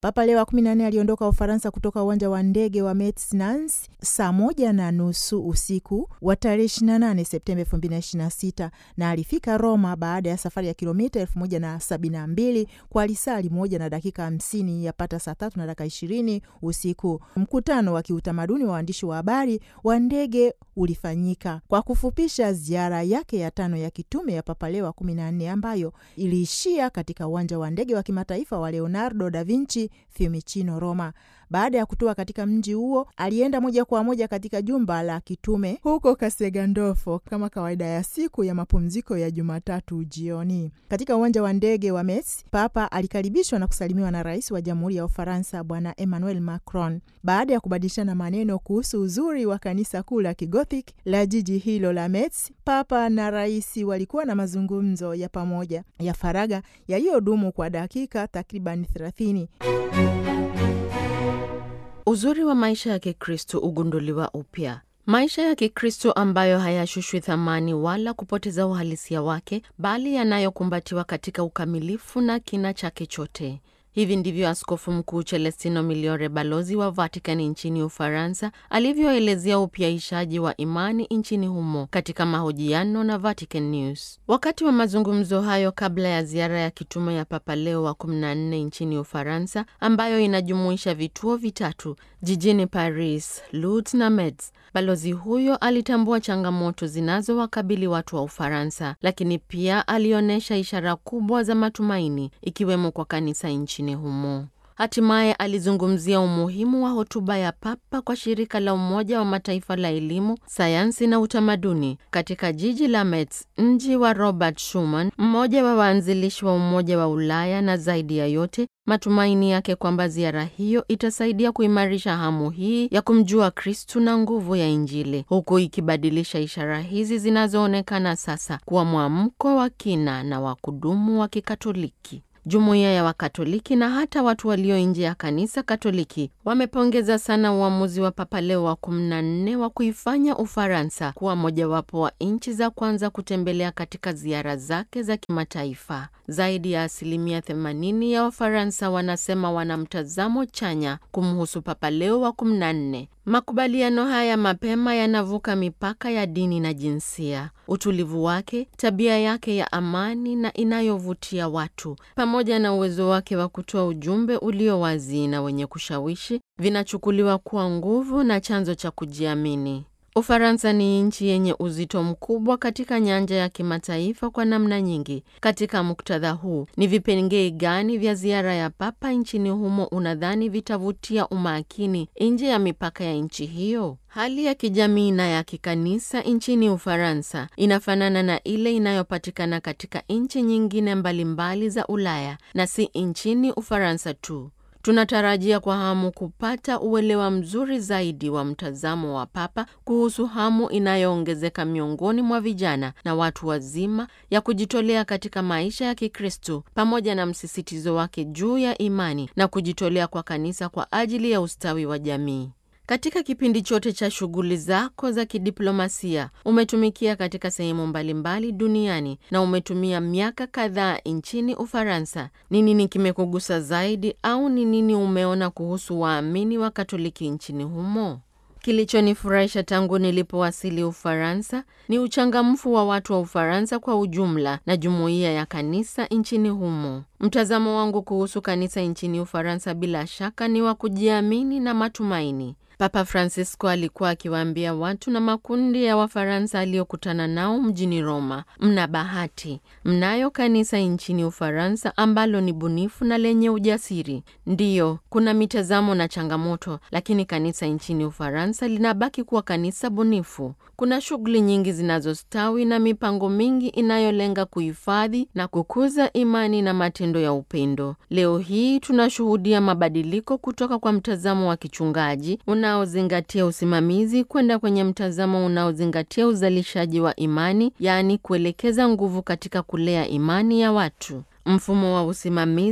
Papa Leo wa 14 aliondoka Ufaransa kutoka uwanja wa ndege wa Metz Nancy saa moja na nusu usiku wa tarehe 28 Septemba 2026 na alifika Roma baada ya safari ya kilomita 1072 kwa lisali moja na dakika 50 yapata saa tatu na dakika 20 usiku. Mkutano wa kiutamaduni wa waandishi wa habari wa ndege ulifanyika kwa kufupisha ziara yake ya tano ya kitume ya Papa Leo wa 14 ambayo iliishia katika uwanja wa ndege wa kimataifa wa Leonardo da Vinci Fiumicino, Roma. Baada ya kutoa katika mji huo, alienda moja kwa moja katika jumba la kitume huko Castel Gandolfo kama kawaida ya siku ya mapumziko ya Jumatatu jioni. Katika uwanja wa ndege wa Metz, Papa alikaribishwa na kusalimiwa na rais wa Jamhuri ya Ufaransa Bwana Emmanuel Macron. Baada ya kubadilishana maneno kuhusu uzuri wa kanisa kuu la Kigothic la jiji hilo la Metz, Papa na rais walikuwa na mazungumzo ya pamoja ya faragha yaliyodumu kwa dakika takriban thelathini. Uzuri wa maisha ya Kikristo ugunduliwa upya. Maisha ya Kikristo ambayo hayashushwi thamani wala kupoteza uhalisia wake, bali yanayokumbatiwa katika ukamilifu na kina chake chote. Hivi ndivyo Askofu Mkuu Celestino Miliore, balozi wa Vatican nchini Ufaransa, alivyoelezea upyaishaji wa imani nchini humo katika mahojiano na Vatican News. Wakati wa mazungumzo hayo kabla ya ziara ya kitume ya Papa Leo wa 14 nchini Ufaransa, ambayo inajumuisha vituo vitatu jijini Paris, Lourdes na Metz, balozi huyo alitambua changamoto zinazowakabili watu wa Ufaransa, lakini pia alionyesha ishara kubwa za matumaini, ikiwemo kwa kanisa nchini humo. Hatimaye alizungumzia umuhimu wa hotuba ya Papa kwa shirika la Umoja wa Mataifa la elimu, sayansi na utamaduni katika jiji la Metz, mji wa Robert Schuman, mmoja wa waanzilishi wa Umoja wa Ulaya, na zaidi ya yote matumaini yake kwamba ziara hiyo itasaidia kuimarisha hamu hii ya kumjua Kristu na nguvu ya Injili, huku ikibadilisha ishara hizi zinazoonekana sasa kuwa mwamko wa kina na wa kudumu wa Kikatoliki. Jumuiya ya Wakatoliki na hata watu walio nje ya kanisa Katoliki wamepongeza sana uamuzi wa Papa Leo wa 14 wa kuifanya Ufaransa kuwa mojawapo wa nchi za kwanza kutembelea katika ziara zake za kimataifa. Zaidi ya asilimia 80 ya Wafaransa wanasema wana mtazamo chanya kumhusu Papa Leo wa 14. Makubaliano haya mapema yanavuka mipaka ya dini na jinsia. Utulivu wake, tabia yake ya amani na inayovutia watu, pamoja na uwezo wake wa kutoa ujumbe ulio wazi na wenye kushawishi, vinachukuliwa kuwa nguvu na chanzo cha kujiamini. Ufaransa ni nchi yenye uzito mkubwa katika nyanja ya kimataifa kwa namna nyingi. Katika muktadha huu, ni vipengee gani vya ziara ya Papa nchini humo unadhani vitavutia umakini nje ya mipaka ya nchi hiyo? Hali ya kijamii na ya kikanisa nchini Ufaransa inafanana na ile inayopatikana katika nchi nyingine mbalimbali za Ulaya na si nchini Ufaransa tu. Tunatarajia kwa hamu kupata uelewa mzuri zaidi wa mtazamo wa Papa kuhusu hamu inayoongezeka miongoni mwa vijana na watu wazima ya kujitolea katika maisha ya Kikristo pamoja na msisitizo wake juu ya imani na kujitolea kwa kanisa kwa ajili ya ustawi wa jamii. Katika kipindi chote cha shughuli zako za kidiplomasia umetumikia katika sehemu mbalimbali duniani na umetumia miaka kadhaa nchini Ufaransa. Ni nini kimekugusa zaidi au ni nini umeona kuhusu waamini wa Katoliki nchini humo? Kilichonifurahisha tangu nilipowasili Ufaransa ni uchangamfu wa watu wa Ufaransa kwa ujumla na jumuiya ya kanisa nchini humo. Mtazamo wangu kuhusu kanisa nchini Ufaransa bila shaka ni wa kujiamini na matumaini. Papa Francisco alikuwa akiwaambia watu na makundi ya Wafaransa aliyokutana nao mjini Roma, mna bahati, mnayo kanisa nchini Ufaransa ambalo ni bunifu na lenye ujasiri. Ndiyo, kuna mitazamo na changamoto, lakini kanisa nchini Ufaransa linabaki kuwa kanisa bunifu. Kuna shughuli nyingi zinazostawi na mipango mingi inayolenga kuhifadhi na kukuza imani na matendo ya upendo. Leo hii tunashuhudia mabadiliko kutoka kwa mtazamo wa kichungaji unaozingatia usimamizi kwenda kwenye mtazamo unaozingatia uzalishaji wa imani, yaani kuelekeza nguvu katika kulea imani ya watu. Mfumo wa usimamizi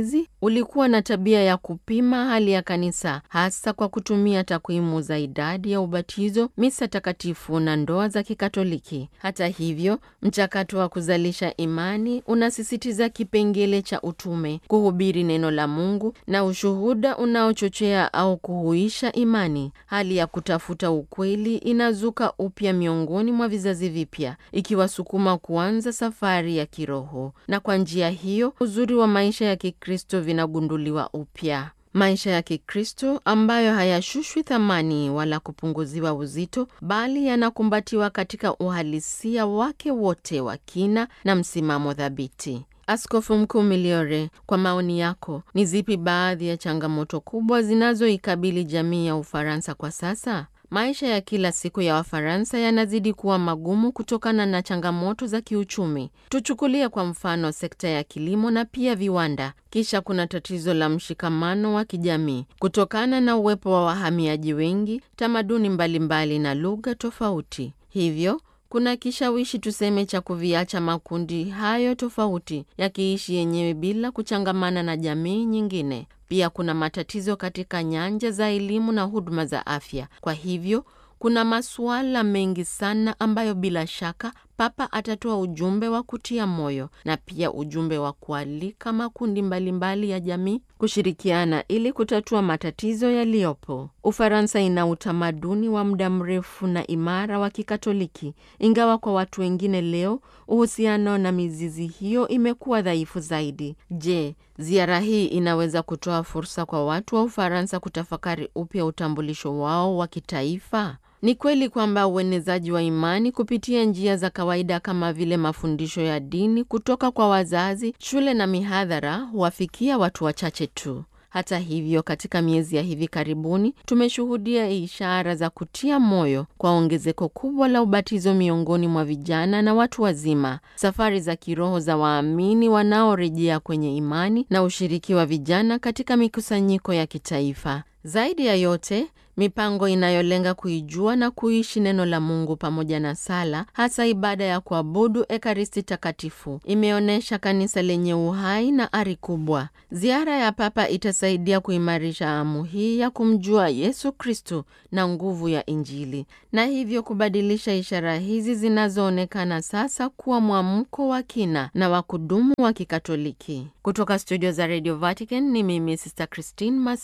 ulikuwa na tabia ya kupima hali ya kanisa, hasa kwa kutumia takwimu za idadi ya ubatizo, misa takatifu na ndoa za Kikatoliki. Hata hivyo, mchakato wa kuzalisha imani unasisitiza kipengele cha utume, kuhubiri neno la Mungu na ushuhuda unaochochea au kuhuisha imani. Hali ya kutafuta ukweli inazuka upya miongoni mwa vizazi vipya, ikiwasukuma kuanza safari ya kiroho, na kwa njia hiyo uzuri wa maisha ya Kikristo vinagunduliwa upya. Maisha ya Kikristo ambayo hayashushwi thamani wala kupunguziwa uzito, bali yanakumbatiwa katika uhalisia wake wote wa kina na msimamo thabiti. Askofu Mkuu Miliore, kwa maoni yako, ni zipi baadhi ya changamoto kubwa zinazoikabili jamii ya Ufaransa kwa sasa? Maisha ya kila siku ya Wafaransa yanazidi kuwa magumu kutokana na changamoto za kiuchumi. Tuchukulie kwa mfano sekta ya kilimo na pia viwanda. Kisha kuna tatizo la mshikamano wa kijamii kutokana na uwepo wa wahamiaji wengi, tamaduni mbalimbali na lugha tofauti. Hivyo kuna kishawishi tuseme cha kuviacha makundi hayo tofauti yakiishi yenyewe bila kuchangamana na jamii nyingine. Pia kuna matatizo katika nyanja za elimu na huduma za afya. Kwa hivyo kuna masuala mengi sana ambayo bila shaka Papa atatoa ujumbe wa kutia moyo na pia ujumbe wa kualika makundi mbalimbali mbali ya jamii kushirikiana ili kutatua matatizo yaliyopo. Ufaransa ina utamaduni wa muda mrefu na imara wa Kikatoliki, ingawa kwa watu wengine leo uhusiano na mizizi hiyo imekuwa dhaifu zaidi. Je, ziara hii inaweza kutoa fursa kwa watu wa Ufaransa kutafakari upya utambulisho wao wa kitaifa? Ni kweli kwamba uenezaji wa imani kupitia njia za kawaida kama vile mafundisho ya dini kutoka kwa wazazi, shule na mihadhara huwafikia watu wachache tu. Hata hivyo, katika miezi ya hivi karibuni tumeshuhudia ishara za kutia moyo kwa ongezeko kubwa la ubatizo miongoni mwa vijana na watu wazima, safari za kiroho za waamini wanaorejea kwenye imani na ushiriki wa vijana katika mikusanyiko ya kitaifa. Zaidi ya yote, mipango inayolenga kuijua na kuishi neno la Mungu pamoja na sala, hasa ibada ya kuabudu Ekaristi Takatifu, imeonyesha kanisa lenye uhai na ari kubwa. Ziara ya Papa itasaidia kuimarisha hamu hii ya kumjua Yesu Kristo na nguvu ya Injili, na hivyo kubadilisha ishara hizi zinazoonekana sasa kuwa mwamko wa kina na wa kudumu wa Kikatoliki. Kutoka studio za Radio Vatican ni mimi Sister Christine Mas